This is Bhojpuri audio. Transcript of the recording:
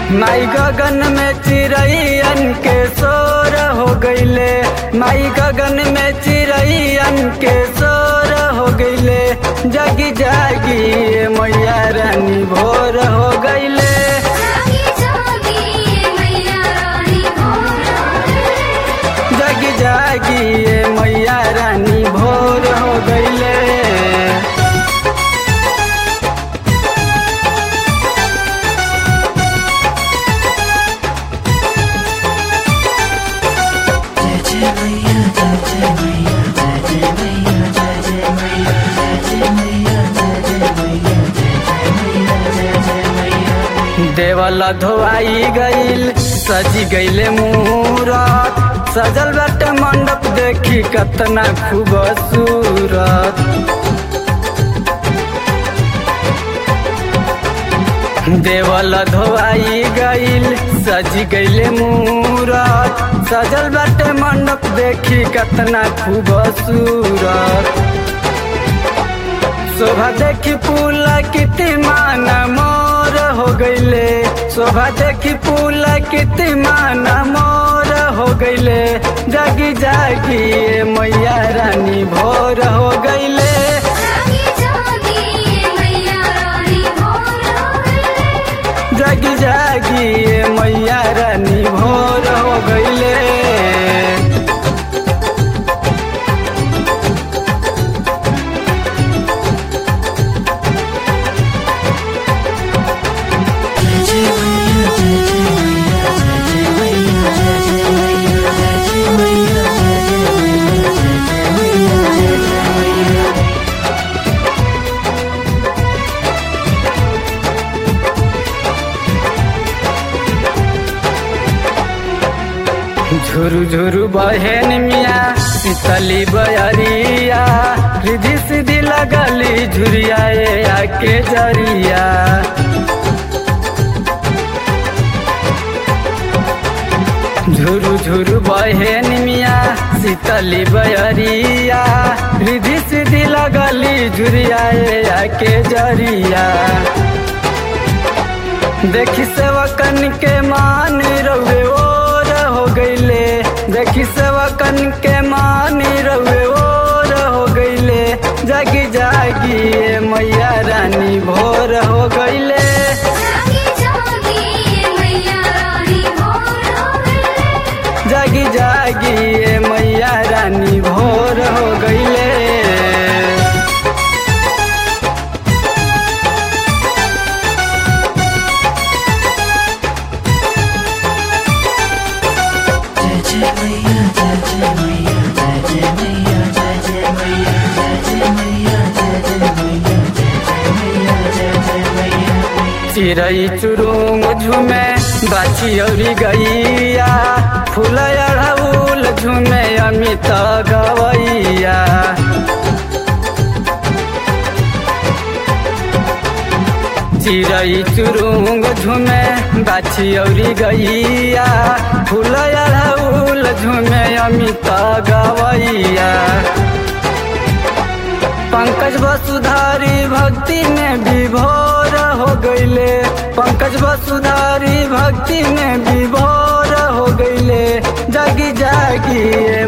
माई गगन में चिड़ैयन के शोर हो गईले माई गगन में चिड़ैयन के शोर हो गईले जगी जागी ए मैया रानी भोर हो गईले जागी जागी मैया रानी भोर जगी जागी ए मैया रानी भोर हो गईले देवल धोआई गईल सजी गईले मूरत सजल बाटे मंडप देखी कतना खूबसूरत देवल धोआई गईल सजी गईले मूरत सजल बाटे मंडप देखी कतना खूबसूरत शोभा देखी पुला किति माना मोर हो गईले शोभा देखी पुला किति माना मोर हो गईले जागी जागी ए मैया रानी भोर हो गईले जागी जागी मैया रानी भोर जागी जागी ए मैया रानी भोर हो गईले झुरु झुरु बहन मिया शीतली बयरिया रिधि सीधी लगली झुरिया ए आके जरिया झुरु झुरु बहन मिया शीतली बयरिया रिधि सीधी लगली झुरिया ए आके जरिया देखी सेवकन के मान रउे ओर हो गईले देखी सेवकन के मान रउे ओर हो गईले जागी जागी ए मैया रानी भोर हो गईले जागी जागी मैया रानी भोर जागी जागी ए मैया रानी भोर हो गईले चिड़ै चुरुंग झुमे बाछी औरी गैया फूल अड़हुल झुमे अमित गवैया चिड़ै चुरुंग झुमे बाछी औरी गैया फूल अड़हुल झुमे अमित गवैया पंकज वसुधारी भक्ति में विभोर हो गईले पंकज वसुधारी भक्ति में विभोर हो गईले जागी जागी ए